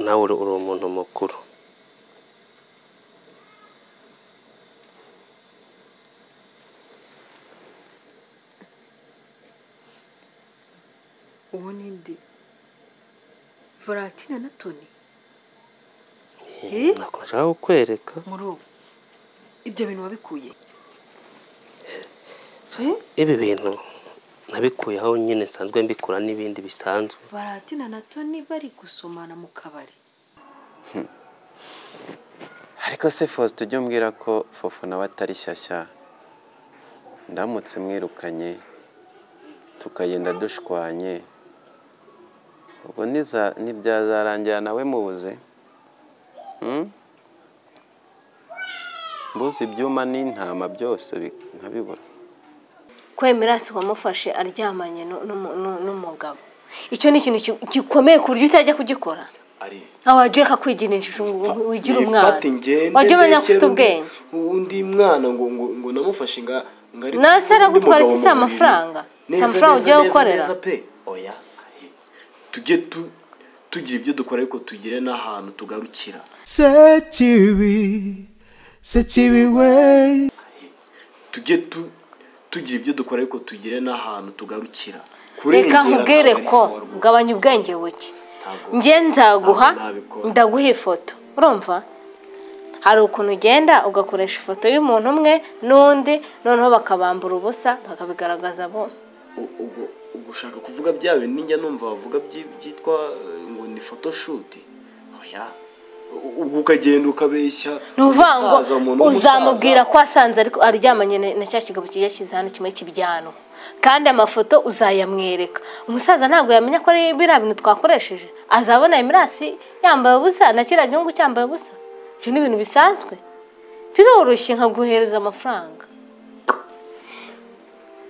nawe uri uri umuntu mukuru uwo ni nde valentina na toni Eh, ntabwo nshaka kukwereka muri ubu ibyo bintu wabikuye ibi bintu nabikuye aho nyine nsanzwe mbikora n'ibindi bisanzwe valentina na toni bari gusomana mu kabari ariko se Faustin ujye umbwira ko fofu nawe atari shyashya ndamutse mwirukanye tukagenda dushwanye ubwo niza ntibyazarangira nawe mubuze Hmm? mbuze ibyuma n'intama byose bi- nkabibura kwemera si uwamufashe aryamanye nu- n'umu- nu- n'umugabo icyo ni ikintu ki- gikomeye ku buryo utajya kugikora ari aho wagira akakwiginisha ngo wigira umwana nifate ngende wajya umenya ko mbeshyere ufite undi- ubwenge undi mwana ngo ngo ngo namufashe nga ngo ari Na se aragutwara undi iki si mugabo mu buriri. amafaranga? Si Neza, amafaranga neza, ugiye neza, gukorera? neza pe oya tujye tu tugira ibyo dukora ariko tugire n'ahantu tugarukira Sekibi, sekibi we, tujye tu tugira ibyo dukora ariko tugire n'ahantu tugarukira reka nkubwire ntabwo ari ko siporo rwose. gabanya ubwenge buke Ntabwo- njye nzaguha ntabwo nabikora. ndaguha ifoto urumva hari ukuntu ugenda ugakoresha ifoto y'umuntu umwe n'undi noneho bakabambura ubusa bakabigaragaza bo U- ubwo ubwo ushaka kuvuga byawe ninjya numva bavuga byi- byitwa eh, ngo ni photoshoot oya U- ubwo ukagenda ukabeshya ni ukuvuga ngo umusaza, umuntu w'umusaza. uzamubwira ko wasanze ariko aryamanye na- na cya kigabo kijya kiza hano kimwe cy'ibyanwa kandi amafoto uzayamwereka umusaza ntabwo yamenya ko ari biriya bintu twakoresheje azabona imirasi yambaye ubusa na kiriya gihugu cyambaye ubusa ibyo ni ibintu bisanzwe biroroshye nkaguhereza amafaranga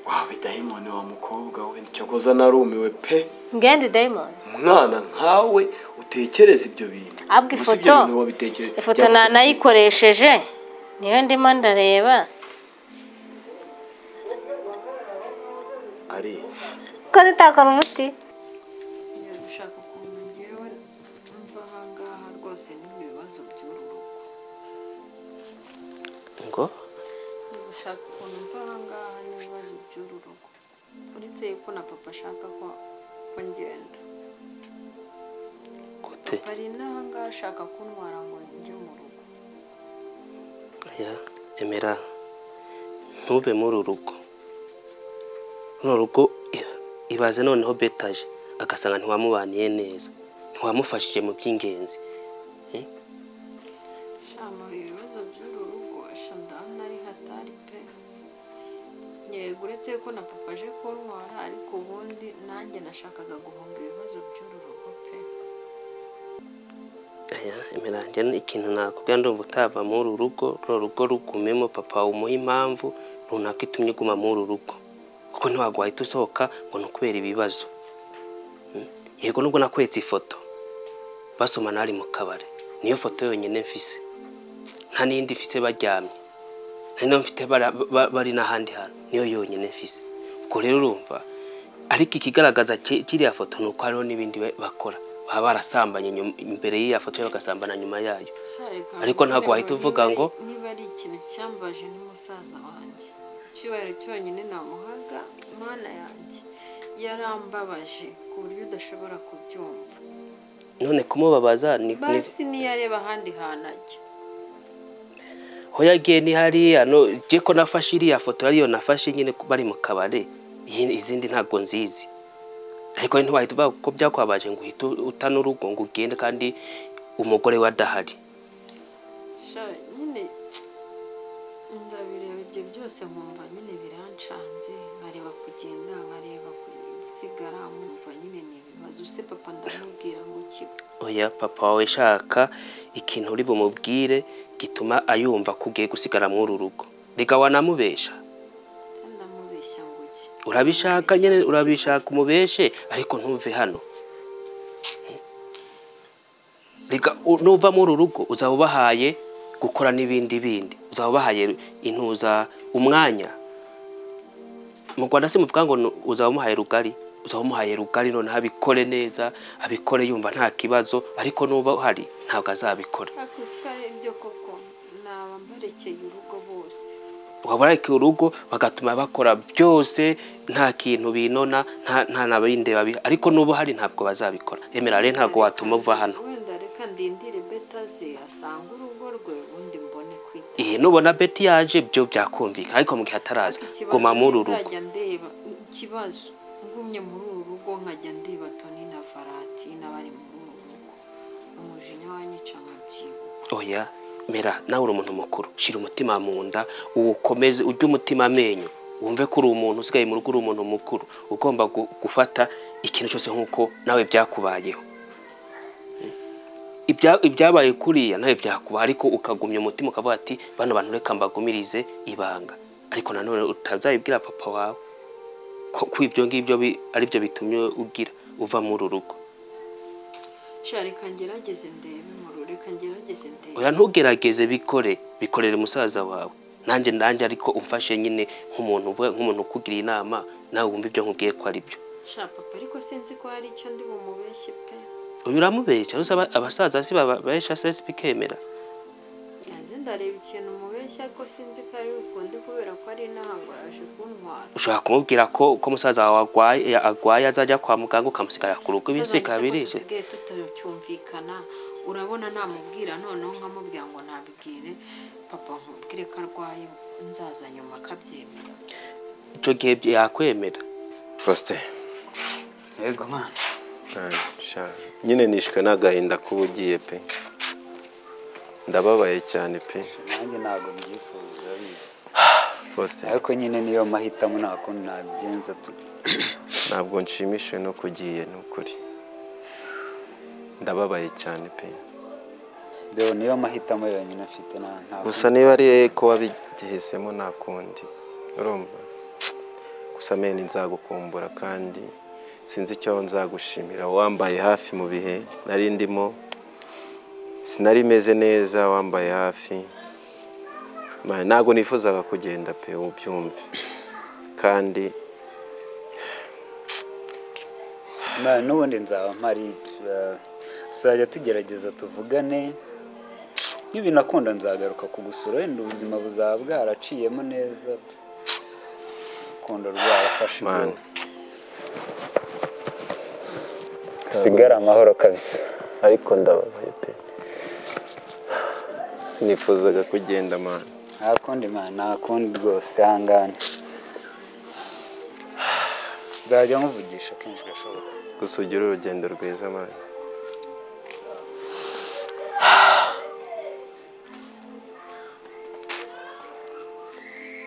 wawe dayimoni wa mukobwa we cyakoze narumiwe pe ngende dayimoni umwana nkawe utekereza ibyo bintu abwo Gusa ibyo ifoto bintu wabitekereza ifoto na nayikoresheje niyo ndimo ndareba ari ko ritakora umuti ushaka ukuntu ngewe numva ahangaha rwose ni mu bibazo by'uru rugo ngo ushaka ukuntu mva ahangaha n'ibibazo by'uru rugo uretse yuko na papa ashaka ko ko ngenda gute hari n'ahangaha ashaka kuntwara ngo njye mu rugo oya emera ntuve muri uru rugo runo rugo i- ibaze noneho betaje agasanga ntiwamubaniye neza ntiwamufashije mu by'ingenzi shama ibibazo by'uru rugo shandana ari hatari pe yego uretse ko na papa aje kuntwara ariko ubundi nanjye nashakaga guhunga ibibazo by'uru rugo pe aya emera njye ni ikintu nakubwira ndumva utava muri uru rugo runo rugo rugumemo papa umuha impamvu runaka itumye uguma muri uru rugo kuko ntiwagwa wahita usohoka ngo ni ukubera ibibazo Mm. yego nubwo nakweretse ifoto basomana hari mu kabari niyo foto yonyine mfise nta n'iyindi mfise baryamye nta n'iyo mfite bara- ba- bari n'ahandi hantu niyo yonyine mfise ubwo rero urumva ariko ikigaragaza ki- kiriya foto ni uko hariho n'ibindi ba- bakora baba barasambanye nyuma- imbere y'iya foto bagasambana nyuma yayo Ariko ntabwo wahita uvuga ngo- niba ari ikintu cyambaje n'umusaza wanjye icyubahiro cyonyine namuhaga imana yanjye yarambabaje ku buryo udashobora kubyumva none kumubabaza ni, ni basi niyo areba ahandi hantu ajya ho yagiye ni hariya no je ko nafashe iriya foto yariyo nafashe nyine ku- bari mu kabare iyi- izindi ntabwo nzizi ariko ntiwahita uvuga ko byakwabaje ngo uhite utana urugo ngo ugende kandi umugore we adahari sha nyine ndabireba ibyo byose nkumva nyine birancanze nkareba kugenda nkareba gusigara nkumva nyine ni ibibazo se papa ndamubwira ngo kigo oya papa wawe shaka ikintu uri bumubwire gituma ayumva ko ugiye gusigara muri uru rugo reka wanamubesha ndamubeshya ngo iki urabishaka nyine urabishaka umubeshe ariko ntuve hano reka u- nuva muri uru rugo uzaba ubahaye gukora n'ibindi bindi uzaba ubahaye intuza umwanya mu rwanda si muvuga ngo ni- uzaba umuhaye rugari uzaba umuhaye rugari noneho abikore neza abikore yumva nta kibazo ariko nuba uhari ntabwo azabikora ariko usikaye ibyo koko ni abambarekeye urugo bose waba urareka urugo bagatuma bakora byose nta kintu binona nta nta na bindi babi ariko n'ubu hari ntabwo bazabikora emera rero ntabwo watuma uva hano wenda reka ndindire beta ze asanga urugo rwe ubundi mbone kwita iyi nubona beti yaje byo byakumvikana ariko mu gihe ataraza guma muri uru rugo nzajya ndeba ikibazo ngumye muri uru rugo nkajya ndeba toni na faratina bari muri uru rugo umujinya wanyica nkabyibuka oya mera nawe uri umuntu mukuru shyira umutima mu nda ukomeze ujye umutima amenyo wumve ko uri umuntu usigaye mu rugo uri umuntu mukuru ugomba gu- gufata ikintu cyose nk'uko nawe byakubayeho Ibya- ibyabaye kuriya nawe byakuba ariko ukagumya umutima ukavuga ati bano bantu reka mbagumirize ibanga ariko nanone utazabibwira papa wawe ko ko ibyo ngibyo bi- aribyo bitumye ugira uva muri uru rugo sha reka ngerageze ndebe muru reka ngerageze ndebe oya ntugerageze bikore bikorere musaza wawe nanjye nanjye ariko umfashe nyine nk'umuntu uvuga nk'umuntu ukugiriye inama nawe wumva ibyo nkubwiye ko ari byo sha papa ariko sinzi ko hari icyo ndi bumubeshye pe uyu uramubeshya rero aba- abasaza si bababesha sesi bikemera yanze ndareba ikintu mubeshya ariko sinzi ko ari bukunde kubera ko ari intango yaje kuntwara ushobora kumubwira ko ko umusaza wawe arwaye arwaye azajya kwa muganga ukamusigarira ku rugo ibintu bikaba birije dusigaye tutacyumvikana urabona namubwira noneho nkamubwira ngo nabibwire papa nkubwire ko arwaye nzaza nyuma akabyemera icyo gihe yakwemera Faustin yego mwana sha, nyine nishwe n'agahinda kuba ugiye pe ndababaye cyane pe nanjye ntabwo mbyifuza urabizi Faustin ariko nyine niyo mahitamo nta kundi nabigenza tu ntabwo nshimishijwe no kugiye ni ukuri ndababaye cyane pe dore niyo mahitamo yonyine mfite nta nta gusa niba ari ko wabigihisemo nta kundi urumva gusa meni nzagukumbura kandi sinzi icyo nzagushimira wambaye hafi mu bihe nari ndimo sinari meze neza wambaye hafi Ma- ntabwo nifuzaga kugenda pe ubyumve kandi Ma- n'ubundi nzaba mpari eh, tuzajya tugerageza tuvugane n'ibinakunda nzagaruka kugusura wenda ubuzima buzaba bwaraciyemo neza urukundo rwarafashe Man. ubwoba. sigara amahoro kabisa ariko ndababaye pe sinifuzaga kugenda mani nta kundi mwana nta kundi rwose ihangane nzajya nkuvugisha kenshi gashoboka gusa ugire urugendo rwiza mani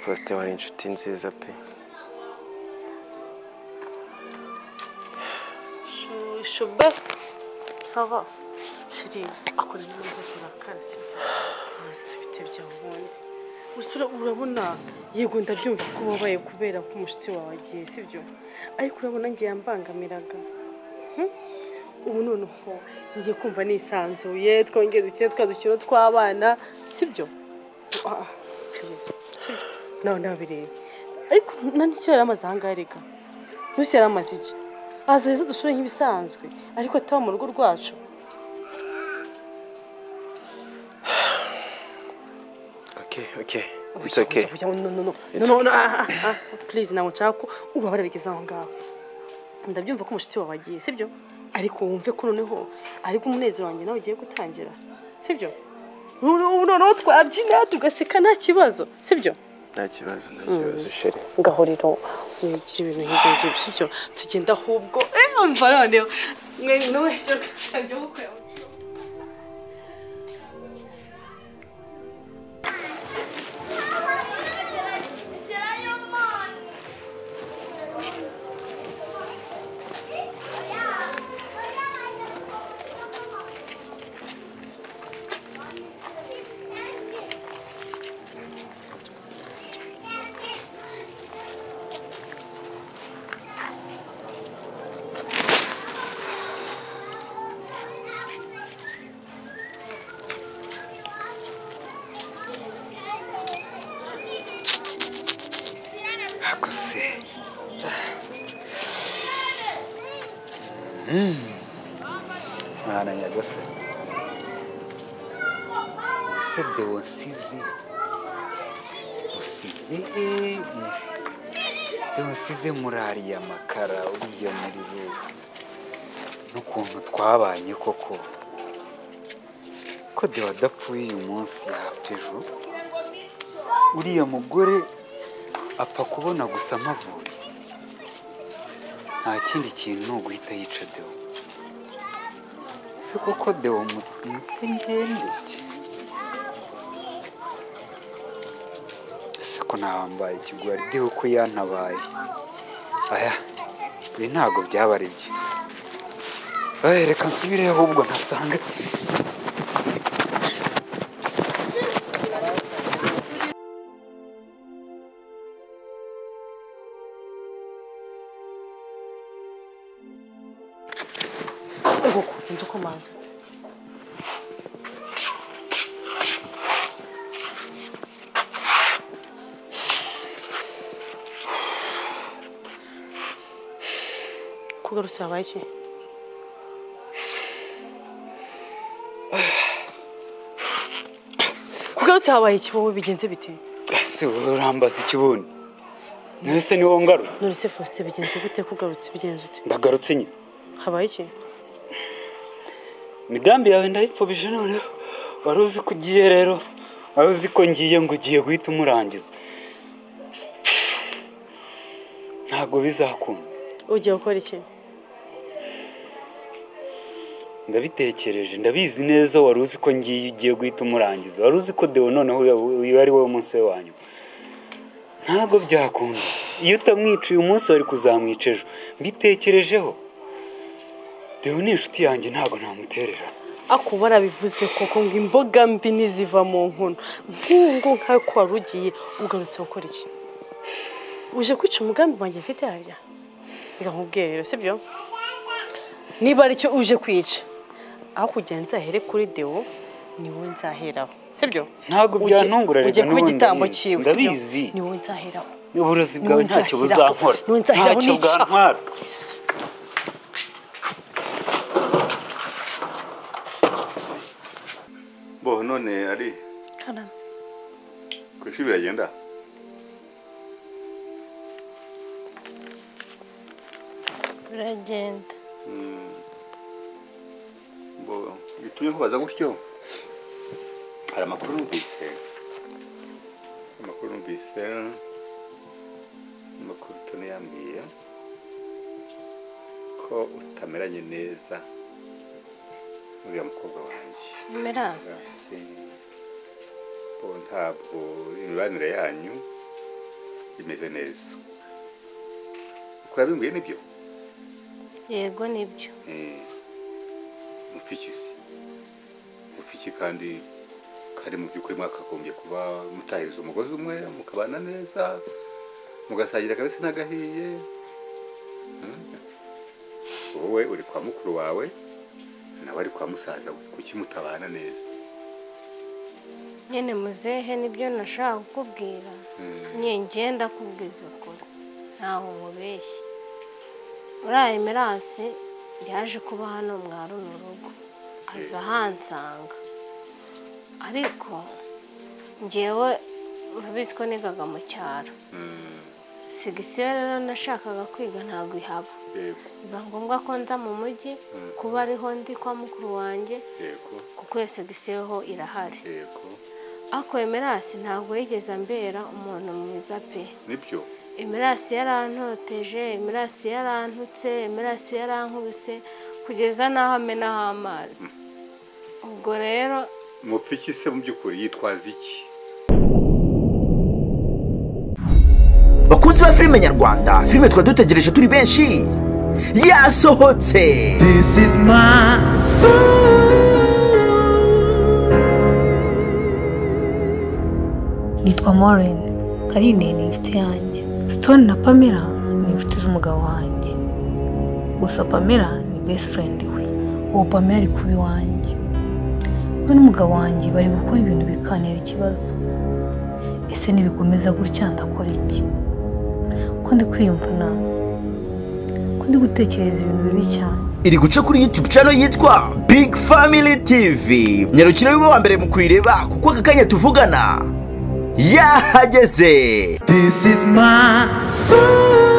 Faustin wari inshuti nziza pe Shube, ça va Chérie, akora ibintu byose urakaze. Hasi bitebya wundi. Usura urabona yego ndabyumva ko ubabaye kubera ko umushyitsi wawe agiye sibyo ariko urabona ngiye yambangamiraga Hmm? ubu noneho ngiye kumva nisanzuye twongeye dukine twa dukino tw'abana sibyo Ah, ah, please, sibyo? nawe ndabireba ariko na nicyo yari amaze ahangaha reka Lucy yari amaze iki aza heza dusure nk'ibisanzwe ariko ataba mu rugo rwacu okay okay it's okay Kugira ngo- no, no, no. It's No, no, no, ah, ah, ah. please ntabwo nshaka ko ubabara bigeze aho ngaho ndabyumva ko umushuti wawe agiye sibyo ariko wumve ko noneho ariko umunezero wanjye nawe ugiye gutangira sibyo Noneho- noneho twabyina tugaseka nta kibazo sibyo nta kibazo nta kibazo sheri ngaho rero mwigira ibintu nk'ibyo ngibyo sibyo tugenda ahubwo eh umva noneho mwe noneho ibyo byo gukora ako se mwana nyagose ese deo nsize usize deo nsize murariye amakara uriya muri bo n'ukuntu twabanye koko ko deo adapfuye uyu munsi yapfa ejo uriya mugore apfa kubona gusa amavuye nta kindi kintu ni uguhita yica deo si koko deo mutwe ngendeke ese ko ntahambaye ikigwari deo ko yantabaye aya ibi ntabwo byaba ari byo Eh, reka nsubire ahubwo ntasanga ugukunda uko manzi kugarutse habaye iki kugarutse habaye iki wowe bigenze bite ese wowe urambaza ikibuno nese ni wowe ngarura none se faustin bigenze gute kugarutse bigenze ute ndagarutse nyine habaye iki imigambi yawe ndayipfubije noneho wari uzi ko ugiye rero wari uzi ko ngiye ngo ugiye guhita umurangiza ntabwo bizakunda ugiye gukora iki ndabitekereje ndabizi neza wari uzi ko ngiye ugiye guhita umurangiza wari uzi ko dewo noneho uyu- uyu ari wowe munsi we wa nyuma ntabwo byakunda iyo utamwica uyu munsi wari kuzamwica ejo mbitekerejeho dewo ni inshuti yanjye ntabwo namutererana ako barabivuze koko ngo imboga mbi niziva mu nkono nk'ubu nk'uko wari ugiye ugarutse gukora iki uje kwica umugambi wanjye mfite harya reka nkubwire rero sibyo niba aricyo uje kwica aho kugira nzahere kuri dewo ni wowe nzaheraho sibyo Ntabwo Uje- byantungura, Rega, ujye kuba n'ubundi igitambo ndabizi. cyiwe Ndabizi. ni wowe nzaheraho uburozi Ni bwawe wowe ntacyo nzaheraho. buzankora Ni wowe nzaheraho ntacyo nica. bwantwara bo none ari ku ishuri biragenda biragenda bo gitumye kubaza gutyo hari amakuru numvise amakuru numvise amakuru tuni yambwiye ko utameranye neza uriya mukobwa wanjye mirasi Merci. bo ntabwo imibanire yanyu imeze neza uko yabimbwiye nibyo yego nibyo mupfikisi mupfiki kandi kari mu by'ukuri mwakagombye kuba mutahiriza umugozi umwe mukabana neza mugasangira akabisi n'agahiye Mm. wowe uri kwa mukuru wawe nawe ari kwa musaza we kuki mutabana neza nyine muzehe nibyo nashaka kukubwira nye ngenda kubwiza ukuri ntaho nkubeshye uriya emerasi yaje kuba hano mwa runo rugo aza ahansanga ariko ngewe urabizi ko nigaga mu cyaro Mm. segisiyo rero nashakaga kwiga ntabwo ihaba yego biba ngombwa ko nza mu mujyi kuba ariho ndi kwa mukuru wanjye yego kuko iyo segisiyo ho irahari yego ako emerasi ntabwo yigeze ambera umuntu mwiza pe nibyo emerasi yarantoteje emerasi yarantutse emerasi yarankubise kugeza n'aho amenaho amazi ubwo rero mupfiki se mu by'ukuri yitwaza iki bakunzi ba filime nyarwanda filime twari dutegereje turi benshi yasohotse This is my story. nitwa Maureen Carine ni inshuti yanjye Stone na Pamela ni inshuti z'umugabo wanjye gusa Pamela ni best friend we uwo Pamela ari kuba iwanjye we n'umugabo wanjye bari gukora ibintu bikantera ikibazo ese nibikomeza gutya ndakora iki ko ndi kwiyumvana ko ndi gutekereza ibintu bibi cyane iri guca kuri yutube cano yitwa big family tv nyarukire wiwe wa mbere mu kuyireba kuko aka kanya tuvugana yahageze This is my story.